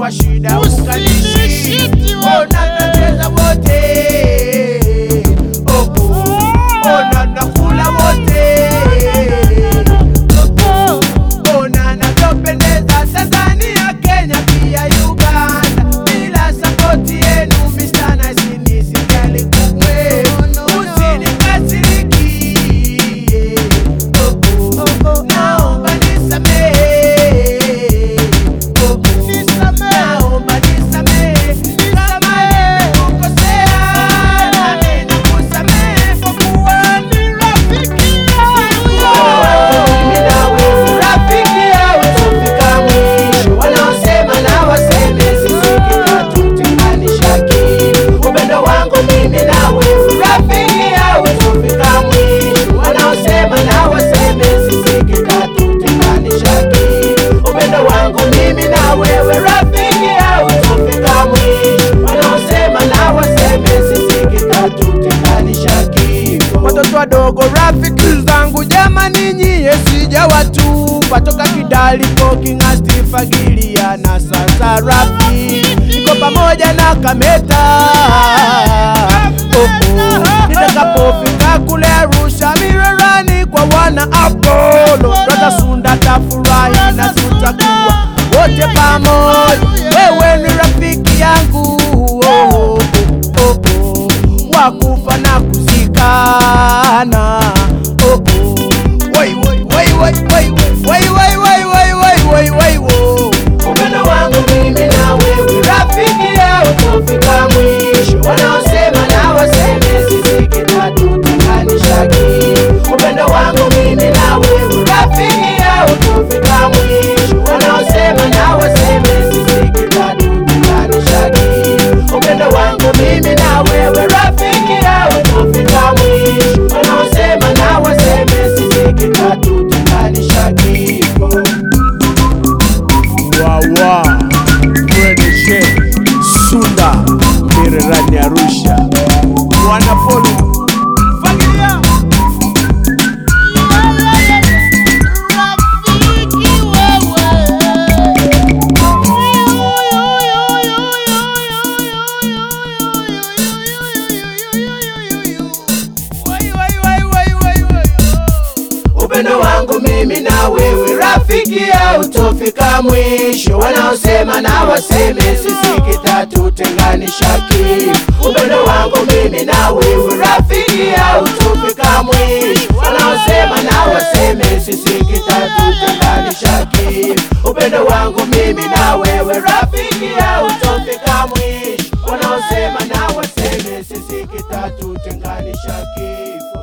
kwa shida ukalishi, ona mnacheza wote, oh, oh, ona mnakula wote, oh, oh, ona navyopendeza Tanzania, Kenya pia Uganda, bila sapoti yenu Mr. Nice nisijali kumwe, usinikasirikie, oh, oh, naomba nisamehe, oh, oh, naomba nisamehe, kama nimekukosea, nami nakusamehe kwa kuwa ni rafiki mimi nawe rafiki yao tufika mwisho, wanaosema na waseme sisi kinatutenganisha kitu. Upendo wangu mimi nawe rafiki yao tufika mwisho, wanaosema na waseme sisi kinatutenganisha kitu. Upendo wangu mimi na wewe rafiki yao tufika mwisho, wanaosema na waseme sisi kinatutenganisha kifo. Watoto wadogo rafiki zangu jamani, nyie sijawatupa toka Kidali Koking'asti Fagilia na sasa rafi niko pamoja na Kameta oh, oh. Nitakapofika kule Arusha Mirerani kwa wana Apollo Brother Sunda tafurahi na tutakuwa wote pamoja. Wewe ni rafiki yangu oh, oh, oh, oh. wakufa na kuzikana oh, oh. Wai, wai, wai, wai, wai, wai, wai, wai, wai, wai, wai, wai, wo. Upendo wangu mimi na wewe rafiki yao tufika mwisho, wanaosema na waseme sisi kinatutenganisha kitu. Upendo wangu mimi na wewe rafiki yao tufika mwisho, wanaosema na waseme sisi kinatutenganisha kitu. Upendo wangu mimi na wewe rafiki yao tufika mwisho, wanaosema na waseme sisi kinatutenganisha kifo. wawa Mweneshe Sunda Mirerani Arusha Bwana Polo Fagilia Wai, wai, wai, wai, wai, wai. Upendo wangu mimi na wewe rafiki hautofika mwisho, wanaosema na waseme sisi kitatutenganisha kifo. Upendo wangu mimi na wewe rafiki hautofika mwisho, wanaosema na waseme sisi kitatutenganisha kifo. Upendo wangu mimi na wewe rafiki hautofika mwisho, wanaosema na waseme sisi kitatutenganisha kifo.